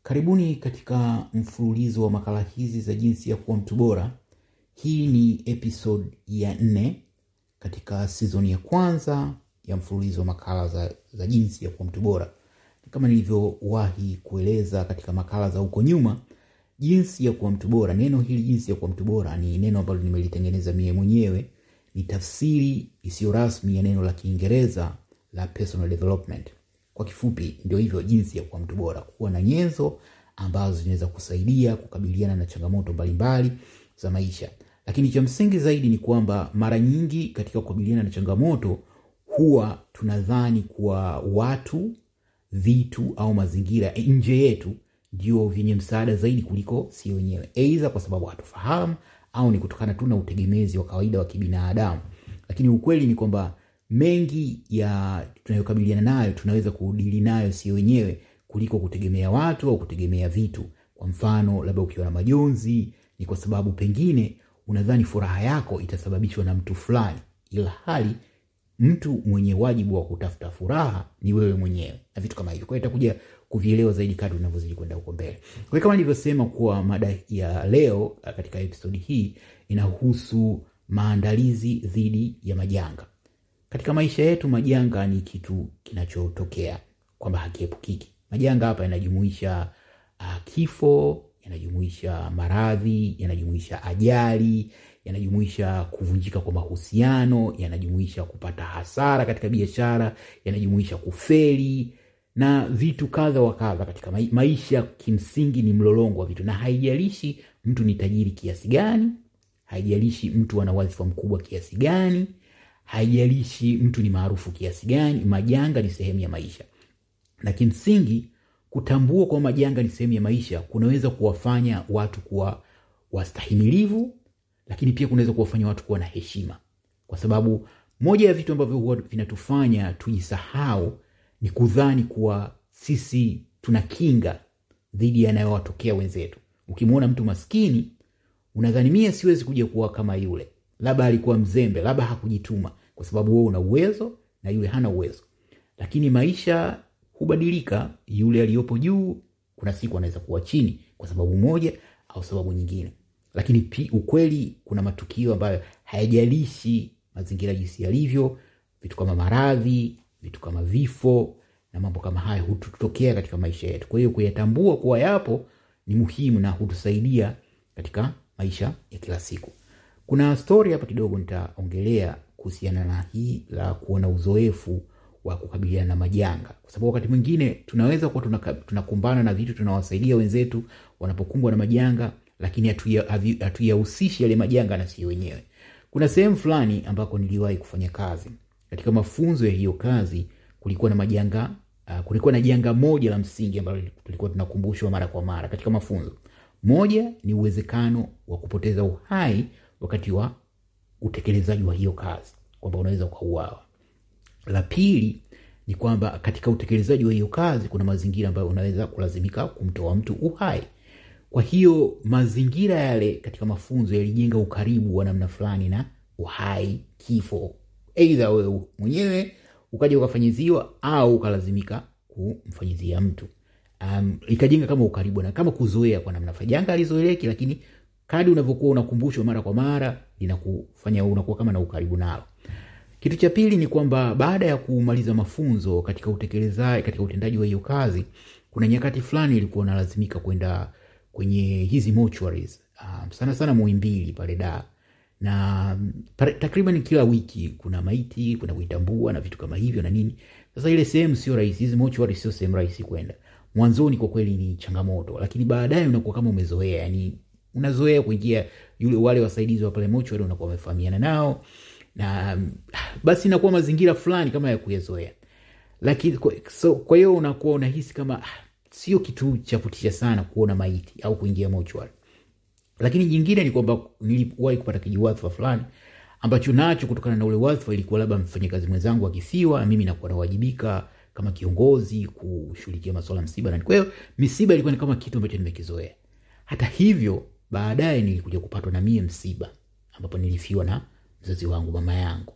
Karibuni katika mfululizo wa makala hizi za jinsi ya kuwa mtu bora. Hii ni episode ya nne katika season ya kwanza ya mfululizo wa makala za, za jinsi ya kuwa mtu bora. Kama nilivyowahi kueleza katika makala za huko nyuma, jinsi ya kuwa mtu bora, neno hili jinsi ya kuwa mtu bora ni neno ambalo nimelitengeneza mie mwenyewe. Ni tafsiri isiyo rasmi ya neno la Kiingereza la personal development. Kwa kifupi, ndio hivyo, jinsi ya kuwa mtu bora, kuwa na nyenzo ambazo zinaweza kusaidia kukabiliana na changamoto mbalimbali za maisha. Lakini cha msingi zaidi ni kwamba mara nyingi katika kukabiliana na changamoto huwa tunadhani kuwa watu, vitu au mazingira nje yetu ndio vyenye msaada zaidi kuliko si wenyewe, aidha kwa sababu hatufahamu au ni kutokana tu na utegemezi wa kawaida wa kibinadamu. Lakini ukweli ni kwamba mengi ya tunayokabiliana nayo tunaweza kudili nayo si wenyewe kuliko kutegemea watu au kutegemea vitu. Kwa mfano, labda ukiwa na majonzi, ni kwa sababu pengine unadhani furaha yako itasababishwa na mtu fulani, ila hali mtu mwenye wajibu wa kutafuta furaha ni wewe mwenyewe na vitu kama hivyo. Kwa hiyo itakuja kuvielewa zaidi kadri unavyozidi kwenda huko mbele. Kwa hiyo kama nilivyosema, kuwa mada ya leo katika episodi hii inahusu maandalizi dhidi ya majanga. Katika maisha yetu, majanga ni kitu kinachotokea kwamba hakiepukiki. Majanga hapa yanajumuisha uh, kifo, yanajumuisha maradhi, yanajumuisha ajali, yanajumuisha kuvunjika kwa mahusiano, yanajumuisha kupata hasara katika biashara, yanajumuisha kufeli na vitu kadha wa kadha katika maisha. Kimsingi ni mlolongo wa vitu, na haijalishi mtu ni tajiri kiasi gani, haijalishi mtu ana wadhifa mkubwa kiasi gani, haijalishi mtu ni maarufu kiasi gani, majanga ni sehemu ya maisha. Na kimsingi kutambua kwa majanga ni sehemu ya maisha kunaweza kuwafanya watu kuwa wastahimilivu, lakini pia kunaweza kuwafanya watu kuwa na heshima, kwa sababu moja ya vitu ambavyo huwa vinatufanya tujisahau ni kudhani kuwa sisi tuna kinga dhidi yanayowatokea wenzetu. Ukimwona mtu maskini unadhani mie siwezi kuja kuwa kama yule, labda alikuwa mzembe, labda hakujituma, kwa sababu wewe una uwezo na yule hana uwezo. Lakini maisha hubadilika. Yule aliyopo juu kuna siku anaweza kuwa chini kwa sababu moja au sababu nyingine, lakini pi, ukweli kuna matukio ambayo hayajalishi mazingira jinsi yalivyo, vitu kama maradhi, vitu kama vifo na mambo kama hayo hututokea katika maisha yetu. Kwa hiyo kuyatambua kuwa yapo ni muhimu na hutusaidia katika maisha ya kila siku. Kuna stori hapa kidogo nitaongelea kuhusiana na hii la kuona uzoefu wa kukabiliana na majanga, kwa sababu wakati mwingine tunaweza kuwa tunakumbana na vitu, tunawasaidia wenzetu wanapokumbwa na majanga, lakini hatuyahusishi yale majanga na sio wenyewe. Kuna sehemu fulani ambako niliwahi kufanya kazi. Katika mafunzo ya hiyo kazi kulikuwa na majanga uh, kulikuwa na janga moja la msingi ambalo tulikuwa tunakumbushwa mara kwa mara katika mafunzo. Moja ni uwezekano wa kupoteza uhai wakati wa utekelezaji wa hiyo kazi, kwamba unaweza ukauawa. La pili ni kwamba katika utekelezaji wa hiyo kazi kuna mazingira ambayo unaweza kulazimika kumtoa mtu uhai. Kwa hiyo mazingira yale katika mafunzo yalijenga ukaribu wa namna fulani na uhai, kifo, aidha wewe mwenyewe ukaja ukafanyiziwa au ukalazimika kumfanyizia mtu. Um, ikajenga kama ukaribu na kama kuzoea kwa namna fulani. Janga alizoeleki, lakini kadri unavyokuwa unakumbushwa mara kwa mara linakufanya unakuwa kama na ukaribu nalo. Kitu cha pili ni kwamba baada ya kumaliza mafunzo katika utekelezaji, katika utendaji wa hiyo kazi, kuna nyakati fulani ilikuwa unalazimika kwenda kwenye hizi mortuaries, um, sana sana Muhimbili pale Dar na takriban kila wiki kuna maiti kuna kuitambua na vitu kama hivyo na nini. Sasa ile sehemu sio rahisi, hizi mortuary sio sehemu rahisi kwenda. Mwanzoni kwa kweli ni changamoto, lakini baadaye unakuwa kama umezoea, yani unazoea kuingia, yule wale wasaidizi wa pale mortuary unakuwa umefahamiana nao na basi inakuwa mazingira fulani kama ya kuyazoea, lakini so, kwa hiyo unakuwa unahisi kama sio kitu cha kutisha sana kuona maiti au kuingia mortuary lakini jingine ni kwamba niliwahi kupata kijiwadhifa fulani ambacho nacho kutokana na ule wadhifa ilikuwa labda mfanyakazi mwenzangu akifiwa, na mimi nakuwa nawajibika kama kiongozi kushughulikia masuala msiba, na kwa hiyo misiba ilikuwa ni kama kitu ambacho nimekizoea. Hata hivyo, baadaye nilikuja kupatwa na mie msiba ambapo nilifiwa na mzazi wangu, mama yangu,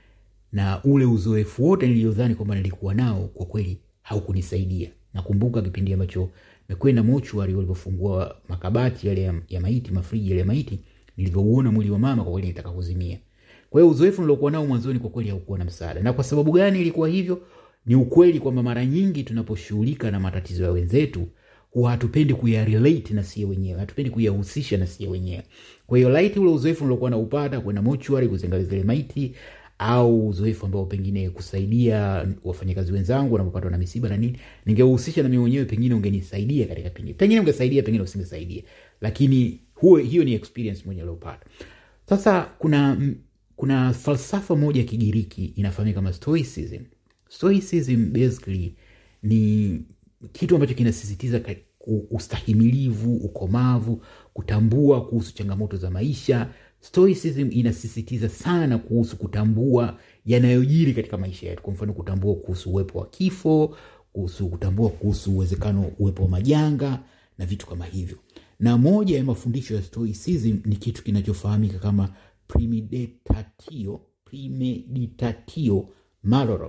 na ule uzoefu wote niliodhani kwamba nilikuwa nao kwa kweli haukunisaidia. Nakumbuka kipindi ambacho mekwenda mochwari walivyofungua makabati yale ya, ya maiti mafriji yale ya maiti nilivyouona mwili wa mama kwa kweli nitaka kuzimia kwa hiyo uzoefu nilokuwa nao mwanzoni kwa kweli haukuwa na msaada na kwa sababu gani ilikuwa hivyo ni ukweli kwamba mara nyingi tunaposhughulika na matatizo ya wenzetu huwa hatupendi kuyarelate na sie wenyewe hatupendi kuyahusisha na sie wenyewe kwa hiyo laiti ule uzoefu nilokuwa naupata kwenda mochwari kuziangalia zile maiti au uzoefu ambao pengine kusaidia wafanyakazi wenzangu wanapopatwa na misiba na nini ningehusisha na mimi mwenyewe pengine ungenisaidia katika pengine pengine ungesaidia pengine usingesaidia lakini huo hiyo ni experience moja aliopata sasa kuna kuna falsafa moja ya kigiriki inafahamika kama stoicism stoicism basically ni kitu ambacho kinasisitiza ka- u- ustahimilivu ukomavu kutambua kuhusu changamoto za maisha stoicism inasisitiza sana kuhusu kutambua yanayojiri katika maisha yetu kwa mfano kutambua kuhusu uwepo wa kifo kuhusu kutambua kuhusu uwezekano uwepo wa majanga na vitu kama hivyo na moja ya mafundisho ya stoicism ni kitu kinachofahamika kama premeditatio premeditatio malorum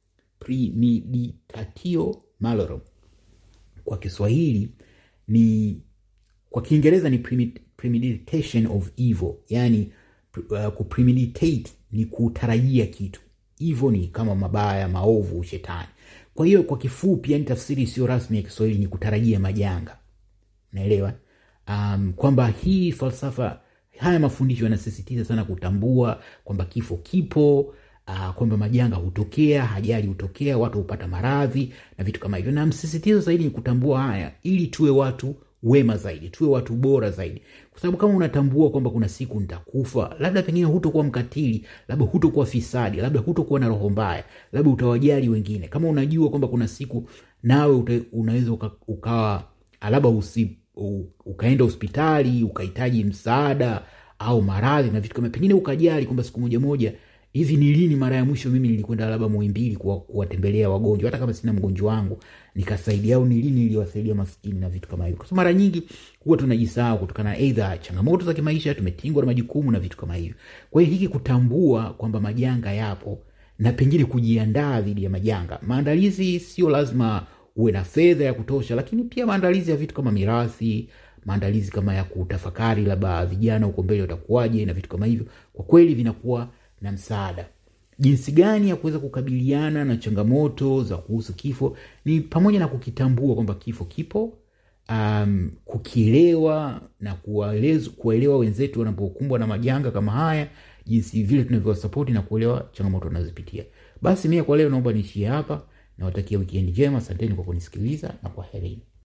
premeditatio malorum kwa kiswahili ni kwa kiingereza ni premed- premeditation of evil yani uh, kupremeditate ni kutarajia kitu hivyo ni kama mabaya maovu shetani kwa hiyo kwa kifupi yani tafsiri isiyo rasmi ya kiswahili ni kutarajia majanga naelewa um, kwamba hii falsafa haya mafundisho yanasisitiza sana kutambua kwamba kifo kipo uh, kwamba majanga hutokea hajali hutokea watu hupata maradhi na vitu kama hivyo na msisitizo zaidi ni kutambua haya ili tuwe watu wema zaidi tuwe watu bora zaidi kwa sababu kama unatambua kwamba kuna siku nitakufa labda pengine hutokuwa mkatili labda hutokuwa fisadi labda hutokuwa na roho mbaya labda utawajali wengine kama unajua kwamba kuna siku nawe uta, unaweza uka, ukawa labda usi, u, ukaenda hospitali ukahitaji msaada au maradhi na vitu kama pengine ukajali kwamba siku moja moja hivi ni lini mara ya mwisho mimi nilikwenda labda muhimbili kuwa- kuwatembelea wagonjwa hata kama sina mgonjwa wangu nikasaidia au ni lini niliwasaidia maskini na vitu kama hivyo kwa sababu mara nyingi huwa tunajisahau kutokana na eidha changamoto za kimaisha tumetingwa na majukumu na vitu kama hivyo kwa hiyo hiki kutambua kwamba majanga yapo na pengine kujiandaa dhidi ya majanga maandalizi sio lazima uwe na fedha ya kutosha lakini pia maandalizi ya vitu kama mirathi maandalizi kama ya kutafakari labda vijana huko mbele watakuwaje na vitu kama hivyo kwa kweli vinakuwa na msaada jinsi gani ya kuweza kukabiliana na changamoto za kuhusu kifo ni pamoja na kukitambua kwamba kifo kipo um, kukielewa na kuwaelez- kuwaelewa wenzetu wanapokumbwa na majanga kama haya jinsi vile tunavyowasapoti na kuelewa changamoto wanazopitia basi mie kwa leo naomba niishie hapa nawatakia wikendi njema asanteni kwa kunisikiliza na kwa herini